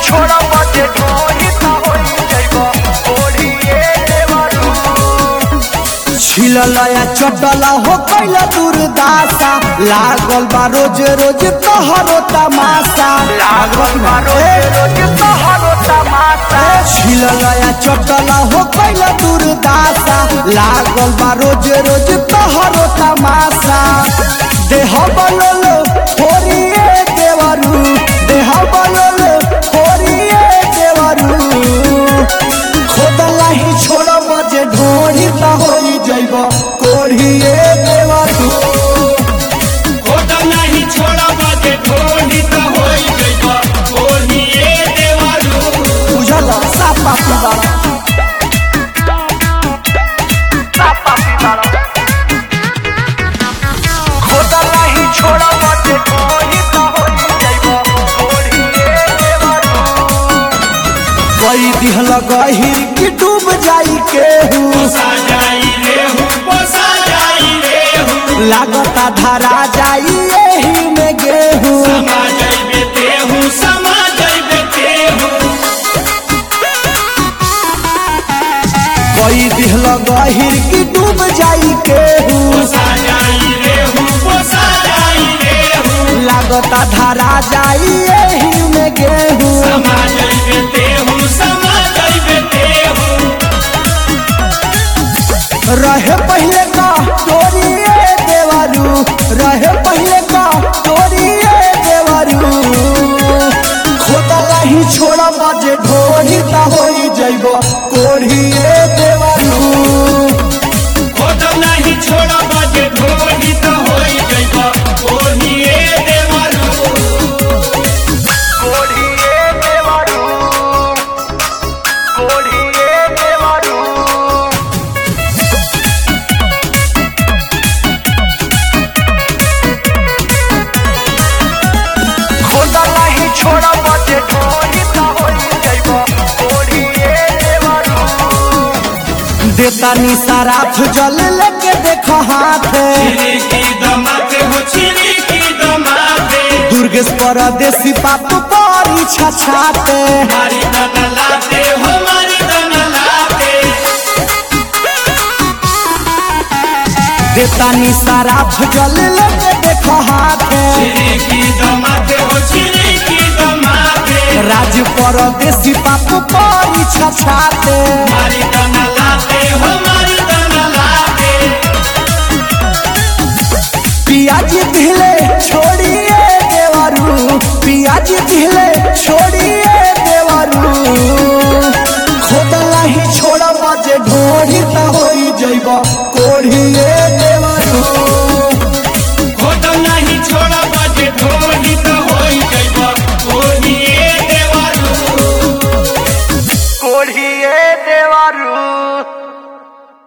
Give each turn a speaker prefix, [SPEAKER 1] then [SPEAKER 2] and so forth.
[SPEAKER 1] छोड़ा बजे ढोही त होई जइबो ओढ़िए देवरू
[SPEAKER 2] छिललया चटला हो कैल दुर्दासा लागल बा रोज रोज तोहरो तमाशा
[SPEAKER 1] लागल बा रोज रोज तोहरो तमाशा
[SPEAKER 2] छिललया चटला हो कैल दुर्दासा लागल बा रोज रोज तोहरो तमाशा देह बलल होरिए देवरू देह बलल होरिए देवरू खोदला ही छोड़ बजे ढोरी त होई जइब कोढ़िए देवरू
[SPEAKER 3] खोदा नहीं छोड़ा बाजे ढोली तो होई जइबा ओढ़िए देवारू
[SPEAKER 2] बुझल सापा पिबारा
[SPEAKER 1] सापा पिबारा खोदला ही छोड़ा बजे ढोही त होई जइबो ओढ़िए देवरू
[SPEAKER 2] कई दिहल गहिर की डूब जाई केहू
[SPEAKER 3] पोसा जाई रे हूँ पोसा जाई रे हूँ
[SPEAKER 2] लागता धरा जाई एही में गेहूँ
[SPEAKER 3] समा जाइबे ते हूँ समा जाइबे ते हूँ
[SPEAKER 2] कई दिहल गहिर की डूब जाई केहू
[SPEAKER 3] पोसा जाई रे हूँ पोसा जाई रे हूँ
[SPEAKER 2] लागता धरा जाई एही में गेहूँ
[SPEAKER 3] समा जाइबे ते हूँ समा जाइबे ते हूँ
[SPEAKER 2] रहे पहले का तोरिए देवरू रहे पहले का तोरिए देवरू खोदला ही छोड़ा बजे ढोरी त होई जइब कोढ़िए देवरू
[SPEAKER 3] खोदा नहीं छोड़ा बाजे ढोली तो होई जइबा ओढ़िए देवारू
[SPEAKER 1] ओढ़िए देवरू ओढ़िए देवरू खोदला ही छोड़ा बजे ढोही त होई जइबो ओढ़िए देवरू
[SPEAKER 2] देता नी सराफ जल लेके देख हाथ
[SPEAKER 3] छिरी की दमाते हो छिरी की दमाते
[SPEAKER 2] दुर्गेश परदेसी बाप बड़ी छछाते
[SPEAKER 3] मारी दाना लाते हो मारी दाना लाते
[SPEAKER 2] देता नी सराफ जल लेके देख हाथ
[SPEAKER 3] छिरी की दमाते हो छिरी की दमाते
[SPEAKER 2] राज परदेसी बाप बड़ी छछाते
[SPEAKER 3] मारी दाना लाते हो मारी दाना लाते
[SPEAKER 2] पियाजी दिले छोड़िए देवरू पियाजी दिले